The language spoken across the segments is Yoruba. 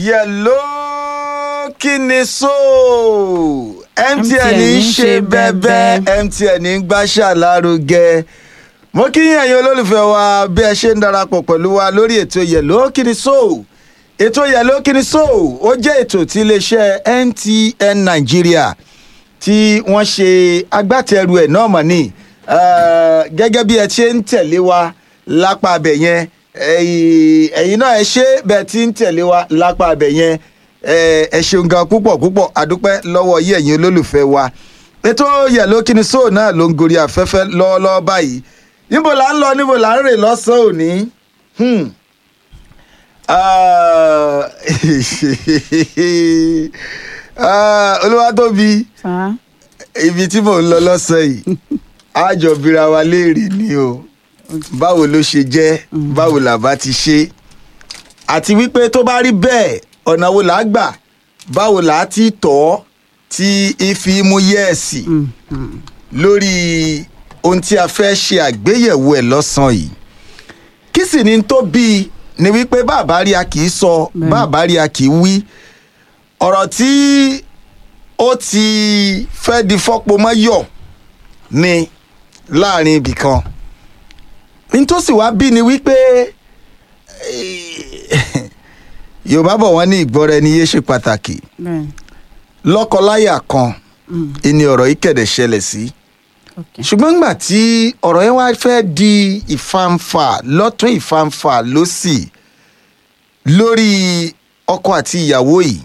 yẹ̀ló kí ni so mtn ń ṣe bẹ́ẹ̀bẹ́ mtn ń gbàṣà lárugẹ mo kí yín ẹ̀yin olólùfẹ́ wa bí ẹ ṣe ń darapọ̀ pẹ̀lú wa lórí ètò yẹ̀ló kí ni so ètò yẹ̀ló kí ni so ó jẹ́ ètò tí iléeṣẹ́ mtn nàìjíríà tí wọ́n ṣe agbátẹrù ẹ̀ náà mọ̀ ní gẹ́gẹ́ bí ẹ ṣe ń tẹ̀lé wa lápá abẹ yẹn ẹ̀yin náà ẹ ṣe bẹ́ẹ̀ tí ń tẹ̀lé wa lápá abẹ yẹn ẹ ṣeun gan púpọ̀ púpọ̀ àdúpẹ́ lọ́wọ́ yí ẹ̀yin olólùfẹ́ wa ètò yẹ̀ló kíni sóò náà ló ń gorí afẹ́fẹ́ lọ́wọ́lọ́wọ́ báyìí níbo là ń lọ níbo là ń rè lọ́sàn-án òní olúwatóbi ibi tí mò ń lọ lọ́sàn-án yìí àjọ bíra wa léèrè ni o báwo ló ṣe jẹ́ báwo làbá ti ṣe àti wípé tó bá rí bẹ́ẹ̀ ọ̀nà wo là á gbà báwo là á ti tọ̀ ọ́ tí ifi mú yẹ́ẹ̀sì lórí ohun tí a fẹ́ ṣe àgbéyẹ̀wò ẹ̀ lọ́sàn-án yìí kí sì ni tó bí ni wípé bàbá rí a kì í sọ bàbá rí a kì í wí ọ̀rọ̀ tí ó ti fẹ́ di fọ́pọ̀ mọ́ yọ̀ ni láàrin ibì kan nítòsí wá bí ni wípé yorùbá bọ̀ wọ́n ní ìgbọ́ra ẹni yé ṣe pàtàkì lọ́kọláyà kan ìní ọ̀rọ̀ yìí kẹ̀dẹ̀ ṣẹlẹ̀ sí ṣùgbọ́n nígbà tí ọ̀rọ̀ yẹn wá fẹ́ di ìfanfà lọ́tún ìfanfà lọ́sì lórí ọkọ àti ìyàwó yìí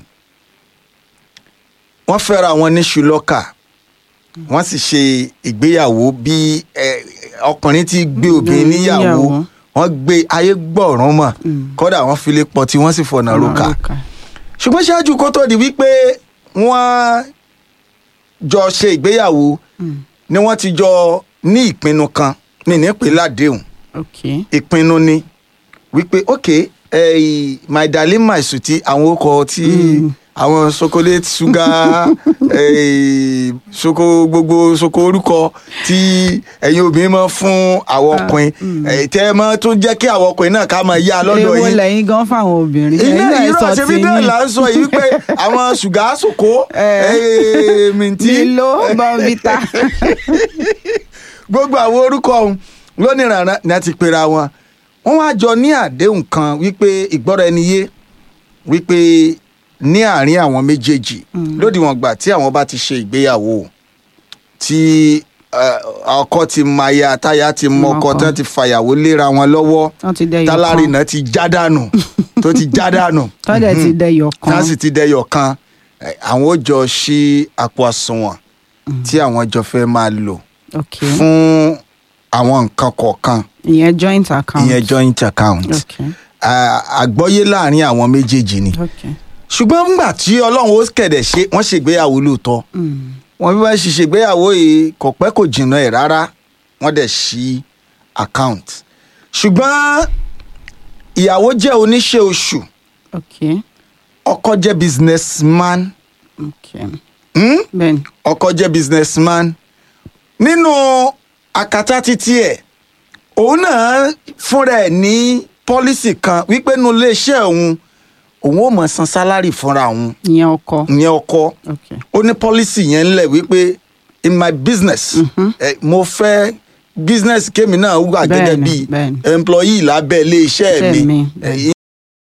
wọ́n fẹ́ra wọn ní ṣùlọ́kà wọ́n sì ṣe ìgbéyàwó bí ọkùnrin ti gbé obìnrin níyàwó wọ́n gbé ayé gbọ̀ràn mọ̀ kódà wọ́n fi lè pọ̀ tí wọ́n sì fọ̀nà roka ṣùgbọ́n ṣáájú kó tó di wípé wọ́n jọ ṣe ìgbéyàwó ni wọ́n ti jọ ní ìpinnu kan mi ní pè ládéhùn ìpinnu ni wípé ok eh, my darling my sweetie àwọn orúkọ tí àwọn chocolate sugar eh, soko gbogbo soko orúkọ tí ẹ̀yin obìnrin máa fún àwọn ọkùnrin tẹ́ ẹ máa tún jẹ́ kí àwọn ọkùnrin náà ká máa yá lọ́dọ̀ yín. èwo lẹ́yìn gan fáwọn obìnrin. ilé ìrọ̀ ṣe bí bẹ́ẹ̀ là ń sọ yìí wípé àwọn ṣùgà sòkó mìntí. nílò bọ́ǹbìtà. gbogbo àwọn orúkọ ọ̀hún lónìrànràn ni a ti pera wọn wọ́n wá jọ ní àdéhùn kan wípé ìgbọ́ra ẹni yé wípé ní àárín àwọn méjèèjì lódiwọ̀n gbà tí àwọn bá ti ṣe ìgbéyàwó tí ọkọ ti maya táyà ti mọkọ tán ti fàyàwó léra wọn lọ́wọ́ tálárìnà ti já dànù tó ti já dànù tọ́jà ti dẹyọ kan tá sì ti dẹyọ kan àwọn ó jọ ṣí àpò àsùnwọ̀n tí àwọn jọ fẹ́ máa lò fún àwọn nǹkan kọ̀ọ̀kan ìyẹn joint account ìyẹn joint account àgbọ́yé láàrin àwọn méjèèjì ni. Okay ṣùgbọ́n nígbà tí ọlọ́run ó kẹ̀dẹ̀ ṣe wọ́n ṣègbéyàwó lóòótọ́ wọn bí wọ́n ṣe ṣègbéyàwó yìí kò pẹ́ kò jìnnà ẹ̀ rárá wọ́n dẹ̀ ṣí account ṣùgbọ́n ìyàwó jẹ́ oníṣẹ́ oṣù ọkọ jẹ́ businessman ọkọ jẹ́ businessman nínú àkàtà títí ẹ̀ òun náà fúnra ẹ̀ ní pọ́lísì kan wípé nínú iléeṣẹ́ òun òun ò mọ̀ san sálárì fúnra òun. ìyẹn ọkọ. ìyẹn ọkọ. ó ní pọ́lísì yẹn ńlẹ̀ wípé in my business eh, mo fẹ́ business kémi náà wà gẹ́gẹ́ bí employee lábẹ́ ilé iṣẹ́ mi